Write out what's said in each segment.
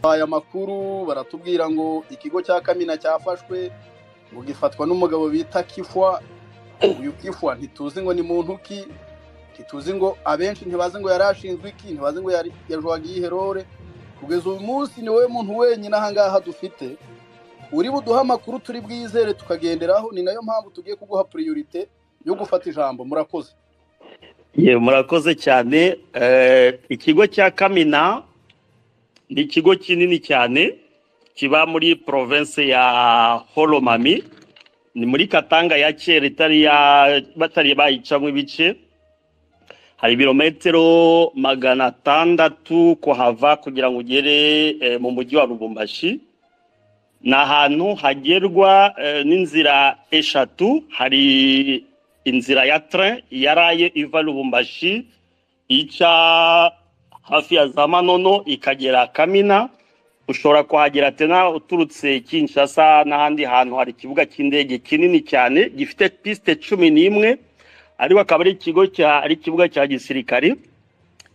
aya makuru baratubwira ngo ikigo cya kamina cyafashwe ngo gifatwa n'umugabo bita kifwa uyu kifwa ntituzi ngo ni muntu ki ntituzi ngo abenshi ntibazi ngo yari ashinzwe iki ntibazi ngo yari yajwaga iyiherore kugeza uyu munsi ni wowe muntu wenyine aha ngaha dufite uri buduhe amakuru turi bwizere tukagenderaho ni nayo mpamvu tugiye kuguha puriyorite yo gufata ijambo murakoze ye murakoze cyane ikigo cya kamina ni ikigo kinini cyane kiba muri province ya holomami ni muri katanga ya kera itari ya batari bayicamo ibice hari ibirometero magana atandatu kuhava kugira ngo ugere mu mujyi wa rubumbashi ni ahantu hagerwa n'inzira eshatu hari inzira ya tren yaraye iva rubumbashi ica hafi ya za manono ikagera kamina ushobora kuhagera tena uturutse kinshasa n'ahandi hantu hari ikibuga cy'indege kinini cyane gifite pisite cumi n'imwe ariko akaba ari ikigo ari ikibuga cya gisirikare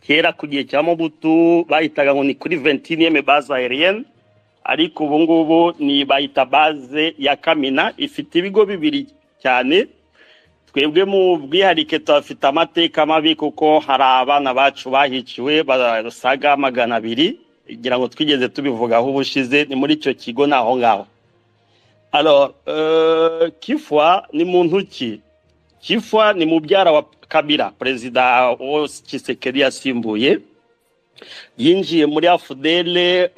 kera ku gihe cya mobutu bahitaga ngo ni kuri ventiniyeme baze aheriyeni ariko ubu ngubu ni bayita baze ya kamina ifite ibigo bibiri cyane twebwe mu bwiharike tuhafite amateka mabi kuko hari abana bacu bahiciwe basaga magana abiri kugira ngo twigeze tubivugaho ubushize ni muri icyo kigo ni aho ngaho kifwa ni muntu ki kifwa ni mubyara wa kabira perezida wa kisekeri yasimbuye yinjiye muri afudere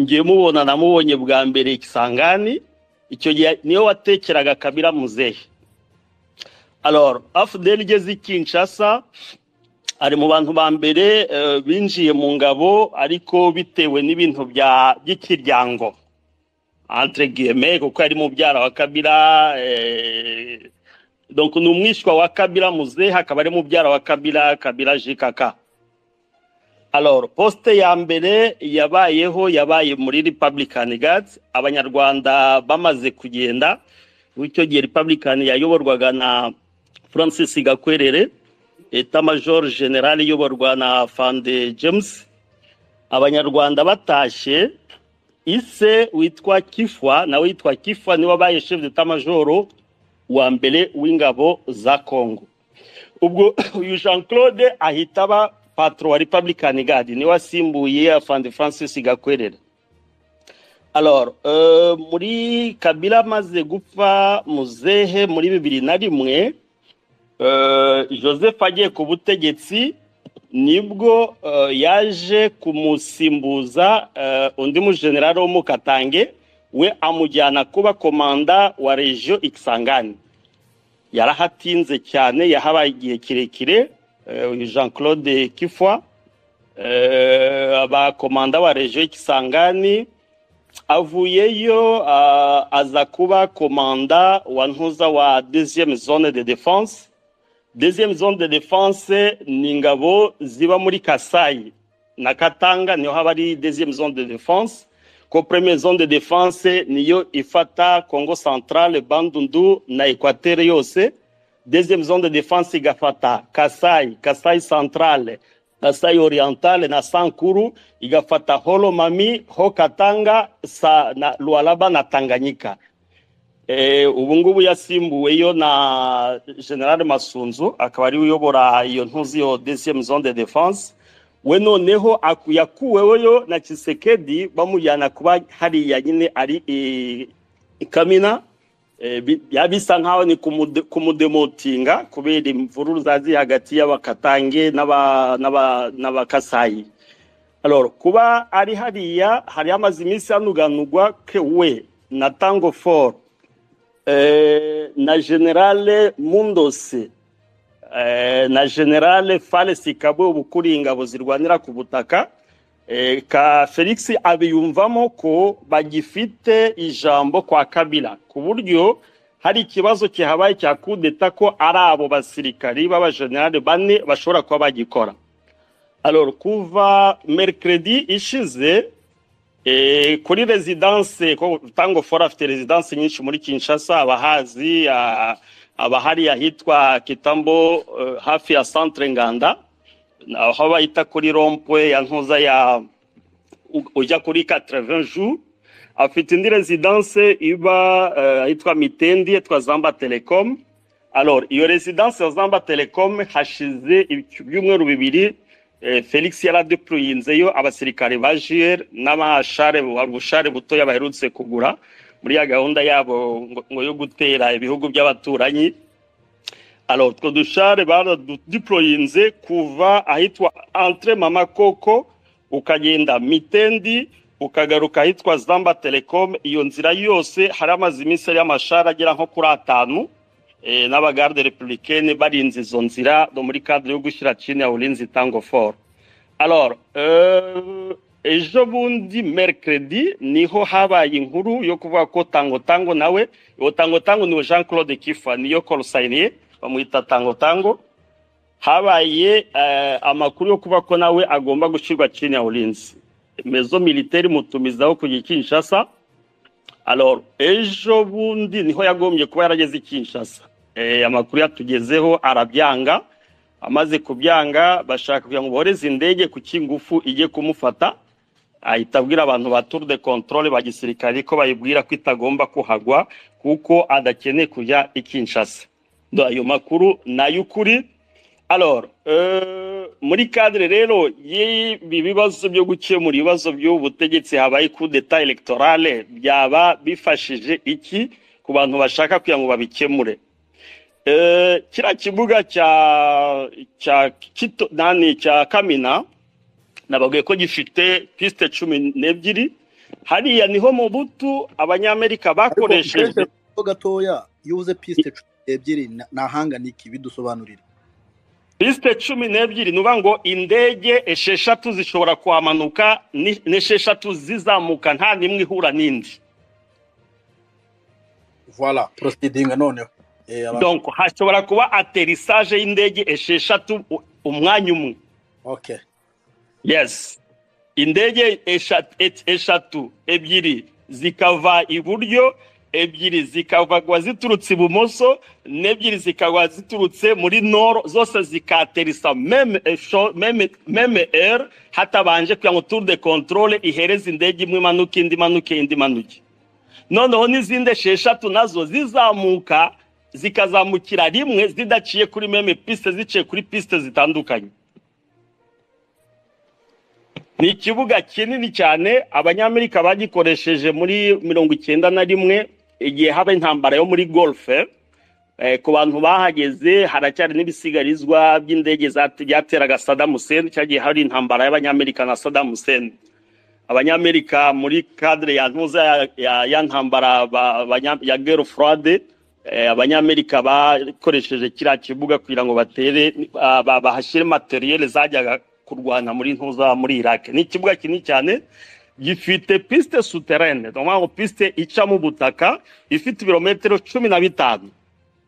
ngiye mubona namubonye bwa mbere ikisangani icyo gihe niyo watekeraga kabira muzehe alora afudeli igeze i kinshasa ari mu bantu ba mbere binjiye mu ngabo ariko bitewe n'ibintu by'ikiryango antiregiyeme kuko ari mubyara wa kabira ni umwishywa wa kabira muzehe akaba ari mubyara wa kabira kabira jikaka alora posite ya mbere yabayeho yabaye muri republican gads abanyarwanda bamaze kugenda icyo gihe republican yayoborwaga na francis gakwerere eta major general iyoborwa na fande james abanyarwanda batashye ise witwa kifwa nawe witwa kifwa niwe wabaye chef d'etat major wa mbere w'ingabo za congo ubwo uyu jean claude ahita aba patro wa republican guard niwe asimbuye afande francis gakwerera alora muri kabila amaze gupfa muzehe muri bibiri na rimwe joseph agiye ku butegetsi nibwo yaje kumusimbuza undi mujenerali w'umukatange we amujyana kuba komanda wa regiyo ikisangani yarahatinze cyane yahabaye igihe kirekire uyu jean claude kifwa abakomanda ba regiyo y'ikisangani avuyeyo aza kuba komanda wa ntuza wa deziyemu zone de defanse deziyemu zone de defanse ni ingabo ziba muri kasayi na katanga niho haba ari deziyemu zone de defanse ko premiye zone de defanse niyo ifata kongo santarare bandundu na ekwatere yose deuxième zone de défense igafata Kasai, Kasai centrale, Kasai orientale na Sankuru, igafata Holomami, Hokatanga sa na Lualaba na Tanganyika. E, ubu ngubu yasimbuweyo na General Masunzu akaba ari uyobora iyo ntuzi yo deuxième zone de défense we noneho yakuweweyo na Chisekedi bamujyana kuba hariya nyine ari e, Kamina bisa nkaho ni kumudemotinga kubera imvururu zazi hagati y'abakatange n'abakasayi kuba ari hariya hari hamaze iminsi hanuganurwa we na tango foru na generale mundose na generale faresi kabwe ubu ukuriye ingabo zirwanira ku butaka ka felix abiyumvamo ko bagifite ijambo kwa kabila ku buryo hari ikibazo kihabaye cya kudeta ko ari abo basirikari b'abajenerali bane bashobora kuba bagikora alora kuva merikiredi ishize kuri rezidanse ko tango fora afite rezidanse nyinshi muri kinshasa abahazi abahari ahitwa kitambo hafi ya santere nganda aho bayita kuri rompwe ya ntuza ya u- ujya kuri 80 jours afite indi residence iba eh, yitwa mitendi yitwa zamba telecom alors iyo residence ya zamba telecom hashize iby- ibyumweru bibiri eh, felix yaradeployinzeyo abasirikare ba jr n'abashare ubushare butoya baherutse kugura muri ya gahunda yabo ngo- ngo yo gutera ibihugu by'abaturanyi alors utwo dushare baraduployinze kuva ahitwa entre mama koko ukagenda mitendi ukagaruka ahitwa zamba telecom iyo nzira yose hari amaze iminsi ari amashara agera nko kuri atanu eh, n'abagarde republicaine barinze izo nzira no muri cadre yo gushyira chine ya ulinzi tango fort alors euh, ejo bundi mercredi niho habaye inkuru yo kuvuga ko tango tango nawe uwo tango tango ni Jean Claude Kifa niyo call sign ye bamwita tango tango habaye eh, amakuru yo kuba ko nawe agomba gushyirwa chini ya ulinzi mezo militaire mutumizaho kujya i Kinshasa alors ejo bundi niho yagombye kuba yarageze i Kinshasa eh, amakuru yatugezeho arabyanga amaze kubyanga bashaka kugira ngo bohereze indege ku cy'ingufu ijye kumufata ahita abwira abantu ba tour de controle ba gisirikare ko bayibwira ko itagomba kuhagwa kuko adakeneye kujya i Kinshasa Do- ayo makuru ni ay'ukuri alors euh, muri cadre rero y'ibi bibazo byo gukemura ibibazo by'ubu butegetsi habaye coup d'etat electorale byaba bifashije iki ku bantu bashaka kugira ngo babikemure Eh, kiriya kibuga cya cya Kito- nani cya kamina nababwiye ko gifite piste cumi n'ebyiri hariya niho mu butu abanyamerika bakoresheje gato gatoya iyo uvuze piste cumi n'ebyiri na- nahangana iki bidusobanurire piste cumi n'ebyiri ni ukuvuga ngo indege esheshatu zishobora kuhamanuka ni- n'esheshatu zizamuka nta n'imwe ihura n'indi voila proceeding noneho Eh, aba- donc hashobora kuba aterisage y'indege esheshatu u- umwanya umwe okay yes indege esha- et- eshatu ebyiri zikava iburyo ebyiri zikavagwa ziturutse ibumoso n'ebyiri zikagwa ziturutse muri noro zose zikaterisa meme esho- meme- meme r hatabanje kugira ngo tour de controle ihereze indege imwe imanuke indi imanuke indi imanuke noneho n'izindi esheshatu nazo zizamuka zikazamukira rimwe zidaciye kuri meme piste ziciye kuri piste zitandukanye ni ikibuga kinini cyane abanyamerika bagikoresheje muri mirongo icyenda na rimwe igihe haba intambara yo muri golfe eh, ku bantu bahageze haracyari n'ibisigarizwa by'indege zate- byateraga sadamu hussein cyagiye hari intambara y'abanyamerika na sadamu hussein abanyamerika muri kadire ya ntuza ya- ya- ya ntambara ba- abanya- ya gero furade abanyamerika bakoresheje kiriya kibuga kugira ngo batere ah, ba- bahashyire materiyeli zajyaga kurwana muri ntuza muri irake ni ikibuga kinini cyane gifite piste souterraine ni ukuvuga ngo piste ica mu butaka ifite ibirometero cumi na bitanu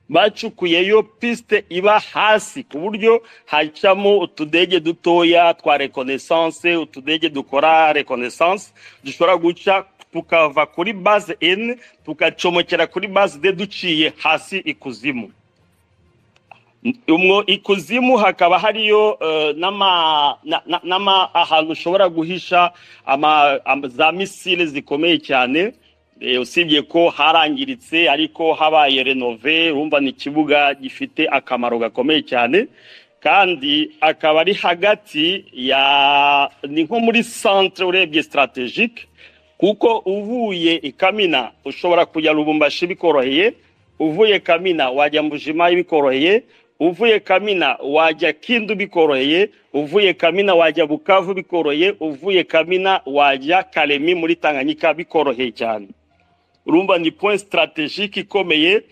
bacukuyeyo piste iba hasi ku buryo hacamo utudege dutoya twa reconnaissance utudege dukora reconnaissance dushobora guca tukava kuri base n tugacomokera kuri base d duciye hasi ikuzimu umwo ikuzimu hakaba hariyo eh, n'ama na- na- n'ama ahantu ushobora guhisha ama, ama, za misile zikomeye cyane eh, usibye ko harangiritse ariko habaye renove urumva ni ikibuga gifite akamaro gakomeye cyane kandi akaba ari hagati ya ni nko muri centre urebye strategique kuko uvuye i kamina ushobora kujya rubumbashi bikoroheye uvuye kamina wajya mbujima bikoroheye uvuye kamina wajya kindu bikoroheye uvuye kamina wajya bukavu bikoroheye uvuye kamina wajya karemi muri tanganyika bikoroheye cyane urumva ni point strategique ikomeye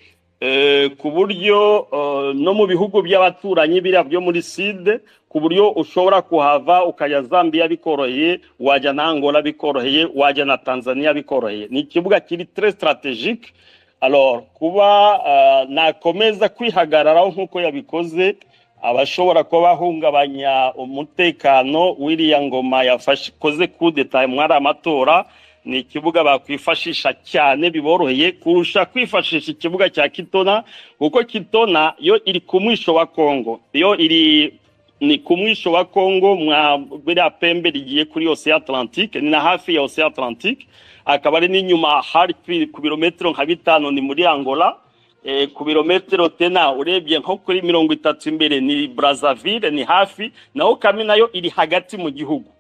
eh, ku buryo eh, no mu bihugu by'abaturanyi biriya byo muri side ku buryo ushobora kuhava ukajya zambia bikoroheye wajya na angola bikoroheye wajya na tanzania bikoroheye ni ikibuga kiri tre strategique alors kuba eh, nakomeza kwihagararaho nk'uko yabikoze abashobora kuba bahungabanya umutekano w'iriya ngoma yakoze kudeta mwari amatora ni ikibuga bakwifashisha cyane biboroheye kurusha kwifashisha ikibuga cya kitona kuko kitona yo iri ku mwisho wa kongo yo iri ni ku mwisho wa kongo mwa biriya pembe rigiye kuri ocean atlantique ni na hafi ya ocean atlantique akaba ari n'inyuma hafi ku birometero nka bitanu ni muri angola eh, ku birometero tena urebye nko kuri mirongo itatu imbere ni brazzaville ni hafi naho kami nayo iri hagati mu gihugu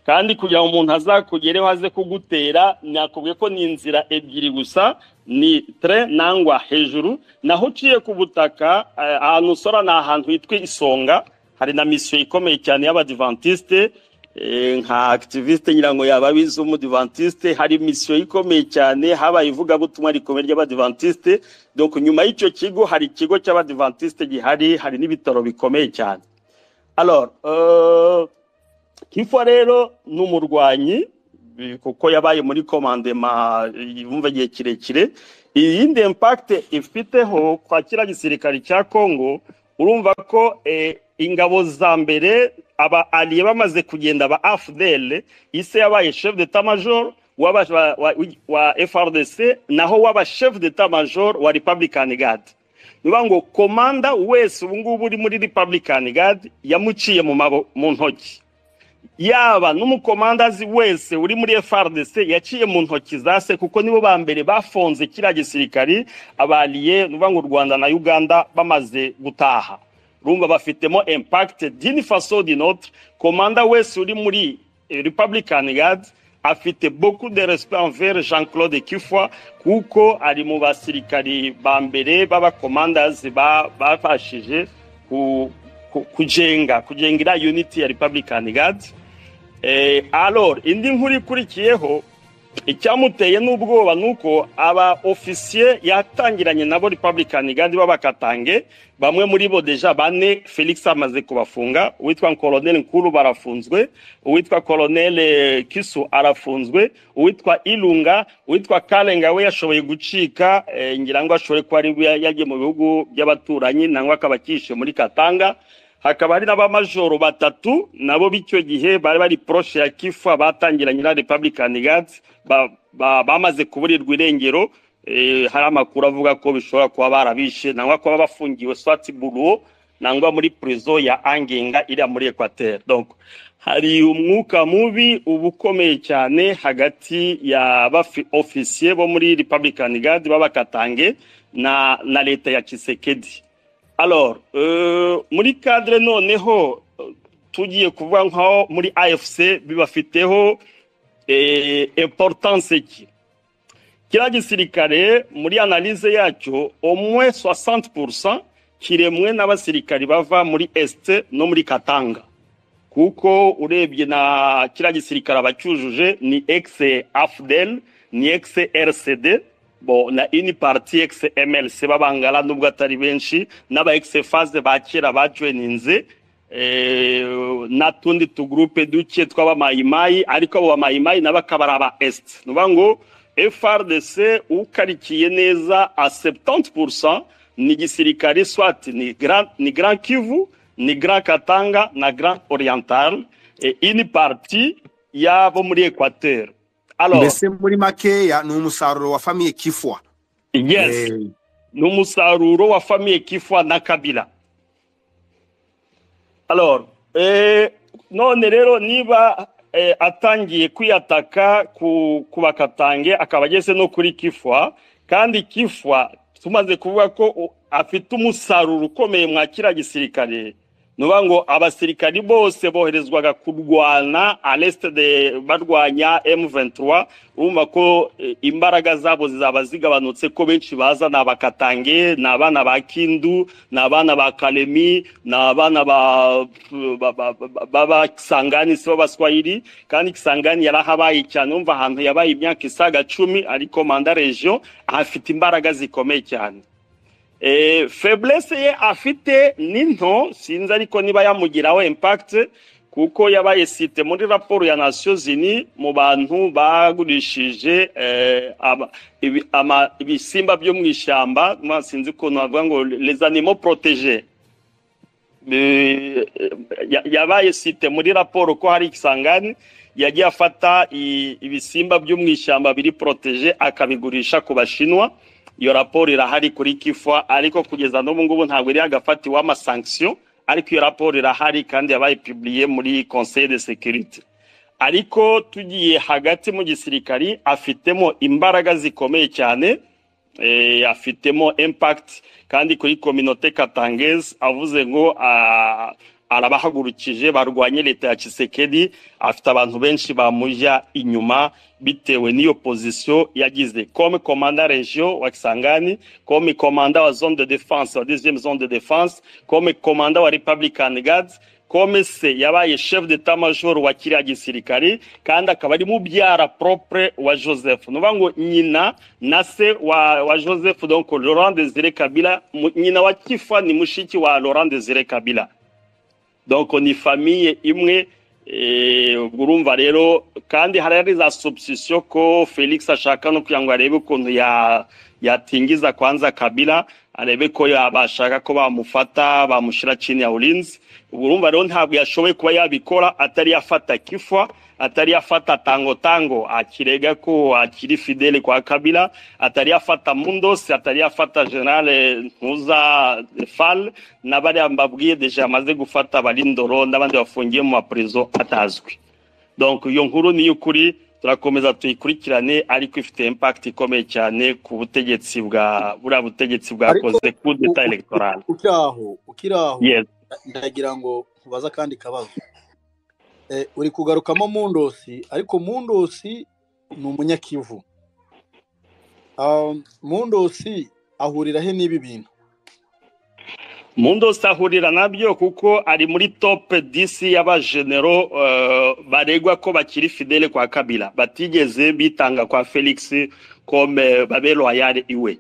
kandi kugira ngo umuntu azakugereho aze kugutera nakubwiye ko ni inzira ebyiri gusa ni tre nangwa hejuru naho uciye ku butaka eh, ahantu usora ni ahantu hitwa isonga hari na misiyo ikomeye cyane y'abadivantisite eh, nka activiste ngira ngo yaba abizi w'umudivantiste hari misiyo ikomeye cyane habaye ivugabutumwa rikomeye ry'abadivantisite donc nyuma y'icyo kigo hari ikigo cy'abadivantisite gihari hari n'ibitaro bikomeye cyane alors euh, Kifwa rero ni umurwanyi bi- kuko yabaye muri komandema yumva igihe kirekire iyindi impact ifiteho kwa kiriya gisirikare cya Kongo urumva ko eh, ingabo za mbere aba aliye bamaze kugenda ba AFDL ise yabaye chef d'état major w'aba- wa, wa, wa FRDC naho waba chef d'état major wa Republican Guard niba ngo komanda wese ubu ngubu uri muri Republican Guard yamuciye mu mabo mu ntoki yaba n'umukomandazi wese uri muri FRDC yaciye mu ntoki za se kuko nibo ba mbere bafonze kiriya gisirikari abaliye nuvuga ngo u Rwanda na Uganda bamaze gutaha urumva bafitemo impact d'une façon d'une autre komanda wese uri muri eh, Republican Guard afite beaucoup de respect envers Jean-Claude Kifwa kuko ari mu basirikari ba mbere b'abakomandazi ba- bafashije ku ku- kujenga kujenga iriya unity ya Republican Guard Eh, alors indi nkuru ikurikiyeho icyamuteye n'ubwoba ni uko aba ofisiye yatangiranye nabo Republican Guard b'abakatange bamwe muri bo deja bane Felix amaze kubafunga uwitwa Colonel Nkuru barafunzwe uwitwa Colonel eh, Kisu arafunzwe uwitwa Ilunga uwitwa Kalenga we yashoboye gucika eh, ngira ngo ashobore kuba ari we yagiye mu bihugu by'abaturanyi nangwa akaba akishe muri Katanga hakaba hari n'abamajoro batatu nabo b'icyo gihe bari bari poroshe ya kifa batangiranye na republican guards ba- ba- bamaze kuburirwa irengero eh, hari amakuru avuga ko bishobora kuba barabishe nangwa kuba bafungiwe swati buruo nangwa muri prison ya angenga iriya muri equateur donc hari umwuka mubi uba ukomeye cyane hagati ya ofisiye bo muri republican guard b'abakatange na na leta ya kisekedi alors euh, muri cadre noneho euh, tugiye kuvuga nkaho muri afc bibafiteho eh, importance ki kiriya gisirikare muri analyse yacyo au moins 60 kiremwe n'abasirikari bava muri est no muri katanga kuko urebye na kiriya gisirikare abacyujuje ni ex afdel ni ex rcd bo na ini parti ex mlc b'abangara nubwo atari benshi n'aba ex phase ba kera bajoininze eh, n'utundi tugurupe duke tw'abamayimayi ariko abo bamayimayi nabo akaba ari aba est ni ukuvuga ngo frdc ukarikiye neza a 70 ni gisirikare swat ni grand, ni grand kivu ni grand katanga na grand oriental eh, ini parti y'abo muri equateur alors mbese muri makeya ni umusaruro wa famiye kifwa yes Eh, ni umusaruro wa famiye kifwa na kabila alors eh, none rero niba eh, atangiye kwiyataka ku, ku bakatange akaba ageze no kuri kifwa kandi kifwa tumaze kuvuga ko u- afite umusaruro ukomeye mwa kiriya gisirikare nuba ngo abasirikari bose boherezwaga kurwana areste de barwanya M23 urumva ko eh, imbaraga zabo zizaba zigabanutse ko benshi baza ni abakatange ni abana ba Kindu ni abana ba Kalemi ni abana ba ba- ba- ba- b'abasangani si bo baswahili kandi kisangani yarahabaye cyane umva ahantu yabaye imyaka isaga cumi ariko manda region ahafite imbaraga zikomeye cyane Eh, faiblesse ye afite ni nto sinzi ariko niba yamugiraho impact kuko yabaye site muri raporo ya Nations Unies mu bantu bagurishije eh, aba- ibi- ama- ibisimba byo mu ishyamba ma- sinzi ukuntu bavuga ngo les animaux protégés Eh, ya- yabaye site muri raporo ko hari isangani yagiye afata i- ibisimba byo mu ishyamba biri protege akabigurisha ku bashinwa iyo raporo irahari kuri kifa ariko kugeza n'ubu ngubu ntabwo iri hagafatiweho amasanksiyo ariko iyo raporo irahari kandi yabaye piburiye muri conseil de sécurité ariko tugiye hagati mu gisirikari afitemo imbaraga zikomeye cyane eh, afitemo impact kandi kuri kominote katangezi avuze ngo ah, arabahagurukije barwanye leta ya Tshisekedi afite abantu benshi bamujya inyuma bitewe n'iyo pozisiyo yagize comme commandant region wa Kisangani comme commandant wa zone de défense wa 10e zone de défense comme commandant wa Republican Guards comme se yabaye chef d'état major wa kiriya gisirikare kandi akaba ari mubyara propre wa joseph ni ukuvuga ngo nyina na se wa, wa joseph donc laurent desire kabila mu- nyina wa kifa ni mushiki wa laurent desire kabila donc ni famille imwe eh, ubwo urumva rero kandi hari ari za substitution ko felix ashaka no kugira ngo arebe ukuntu ya yatingiza kwanza kabila arebe ko yabashaka ko bamufata bamushyira chini ya ulinzi ubwo urumva rero ntabwo yashoboye kuba yabikora atari yafata kifwa atari yafata tango tango akirega ko akiri fidele kwa kabila atari yafata mundos atari yafata general ntuza fal n'abariya mbabwiye deja yamaze gufata abarindoro n'abandi bafungiye mu maprezo atazwi donc iyo nkuru ni y'ukuri turakomeza tuyikurikirane ariko ifite impact ikomeye cyane ku butegetsi bwa buriya butegetsi bwakoze coup d'etat electoral ukiri aho ukiri aho yes ndagira ngo nkubaze akandi kabazo Eh, uri kugarukamo mundosi ariko mundosi ni umunyakivu Um, mundosi ahurira he n'ibi bintu Mundo sahurira nabyo kuko ari muri top 10 y'abagenero uh, baregwa ko bakiri fidele kwa Kabila batigeze bitanga kwa Felix comme babe loyal iwe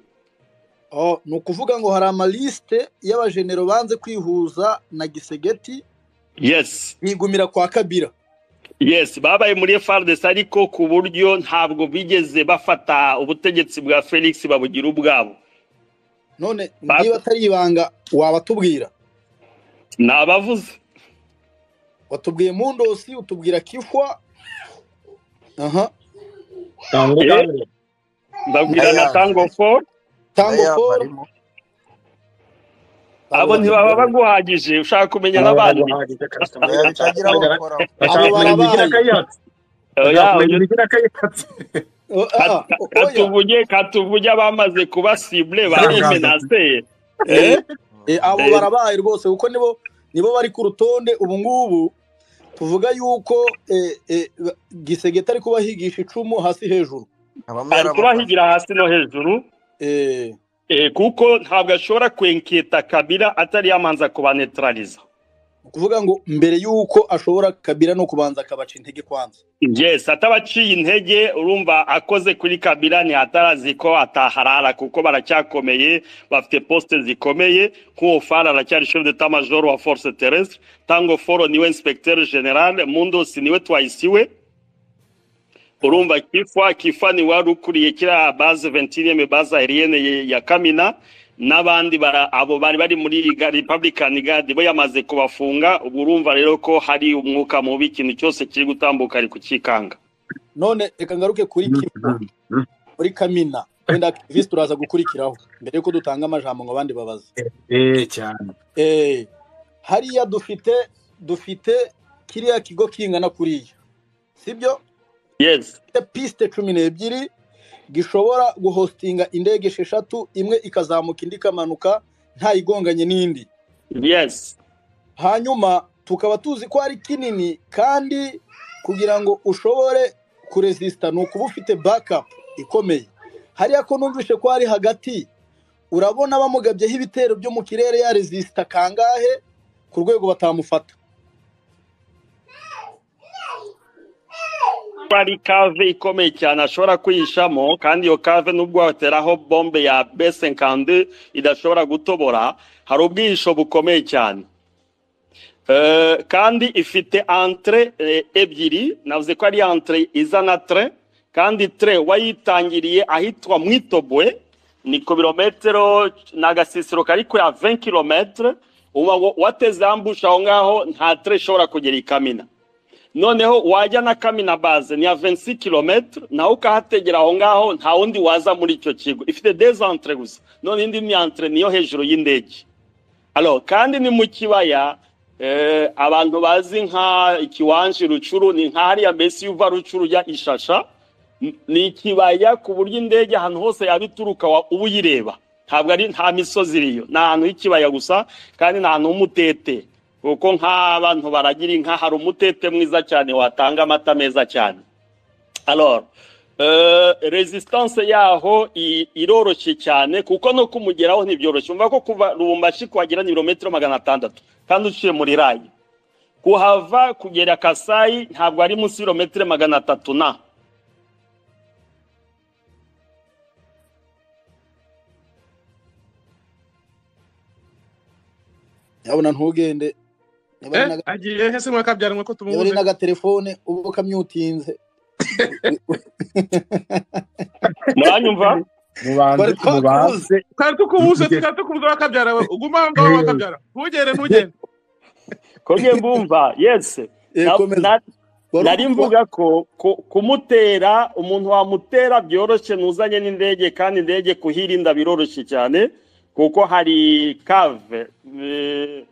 Oh, ni ukuvuga ngo hari amalisite y'abajenero banze kwihuza na gisegeti yes bigumira kwa kabira yes babaye muri FARDC ariko ku buryo ntabwo bigeze bafata ubutegetsi bwa Felix babugira ubwabo none Ba- niba atari ibanga wabatubwira nabavuze watubwiye mundosi utubwira kifwa aha Eh, ndabwira na Aya. Tango Ford tango Aya, paul barimo. abo ntibaba baguhagije ushaka kumenya n'abandi Oya, bitagira abo bakora. Oya, uyu- Oh, ah, Kat- oya. katuvuge katuvuge abamaze kuba sible barimenase Eh, eh, abo Eh. barabaye rwose kuko nibo nibo bari ku rutonde ubu ngubu tuvuga yuko eh, eh, ba- gisegeta ari kubahigisha icumu hasi hejuru Bamwe ari barabafata. kubahigira hasi no hejuru Eh, eh, kuko ntabwo ashobora kwenketa kabila atari yamanza kubanetraliza ni ukuvuga ngo mbere yuko ashobora kabira no kubanza akabaca intege kwanza yes atabaciye intege urumva akoze kuri kabila ni atarazi ko ataharara kuko baracyakomeye bafite poste zikomeye nk'uwo fara aracyari chef d'état major wa force terrestre tango foro niwe inspecteur general mundosi niwe twahisiwe urumva kifwa kifwa ni wari ukuriye kiriya base ventiriyeme base aerienne ye- ya kamina n'abandi bara- abo bari bari muri ga- republican guard bo yamaze kubafunga ubwo urumva rero ko hari umwuka mubi ikintu cyose kiri gutambuka ari kukikanga none reka ngaruke kuri kifwa muri kamina wenda aktivisi turaza gukurikiraho mbere yuko dutanga amajambo ngo abandi babaze Eh, hariya dufite dufite kiriya kigo kingana kuriya sibyo yes gifite piste cumi n'ebyiri gishobora guhostinga indege esheshatu imwe ikazamuka indi ikamanuka ntayigonganye n'indi yes hanyuma tukaba tuzi ko ari kinini kandi kugira ngo ushobore kuresisita ni ukuba ufite bakapu ikomeye hariya ko numvishe ko ari hagati urabona bamugabyeho ibitero byo mu kirere ya resisita kangahe ku rwego batamufata kuko ari kave ikomeye cyane ashobora kwihishamo kandi iyo kave nubwo wateraho bombe ya b52 idashobora gutobora hari ubwihisho bukomeye cyane Eh, kandi ifite entre eh, ebyiri navuze ko ari entre izana tre kandi tre wayitangiriye ahitwa mwitobwe ni ku birometero ni agasisiro kari kuri ya 20 kilometre uba wa- wateze ambushe aho ngaho nta tre ishobora kugera ikamina noneho wajya na kamina base ni ya 26 kilometre nawe ukahategera aho ngaho nta wundi waza muri icyo kigo ifite des entre gusa none indi ni entre niyo hejuru y'indege alo kandi ni mu kibaya eh, abantu bazi nka ikiwanje rucuru ni nka hariya mbese iyo uva rucuru ujya ishasha n- ni ikibaya ku buryo indege ahantu hose yaba ituruka wa- uba uyireba ntabwo ari nta misozi iriyo ni ahantu h'ikibaya gusa kandi ni ahantu h'umutete kuko nk'abantu baragira inka hari umutete mwiza cyane watanga amata meza cyane alors euh, resistance yaho i- iroroshye cyane kuko no kumugeraho ntibyoroshye umva ko kuva rubumbashi kuhagera ni ibirometero magana atandatu kandi uciye muri rayi kuhava kugera kasayi ntabwo ari munsi y'ibirometero magana atatu na nyabona ntugende niba ari Eh, n'aga- agiye he se mwakabyara mwako niba ari tumubuze n'agatelefone uba ukamyutinze muranyumva bari twakubuze twari tukubuze twari tukubuze wakabyara we uguma aho ngaho wakabyara ntugere ntugende konge mbumva yese Eh, Na- komeza. na- Wari nari ukumva- mvuga ko ku- kumutera umuntu wamutera byoroshye ntuzanye n'indege kandi indege kuhirinda biroroshye cyane kuko hari kave eh,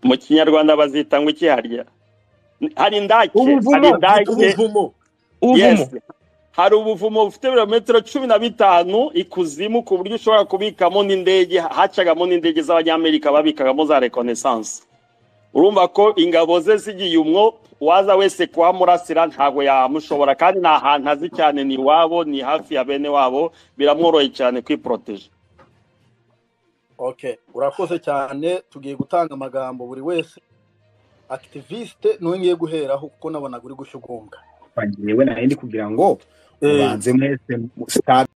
mu kinyarwanda bazita ngo iki harya hari indake hari indake ubuvumo Yes. hari ubuvumo bufite ibirometero cumi na bitanu ikuzimu ku buryo ushobora kubikamo n'indege hacagamo n'indege z'abanyamerika babikagamo za reconnaissance urumva ko ingabo ze zigiye umwo uwaza wese kuhamurasira ntabwo yamushobora kandi ni ahantu azi cyane ni iwabo ni hafi ya bene wabo biramworoheye cyane kwiporoteje okay urakoze cyane tugiye gutanga amagambo buri wese akitiviste niwe ngiye guheraho kuko nabonaga uri gushyugumbwa yewe nari ndi kugira ngo Eh, mubanze mwese mu- stade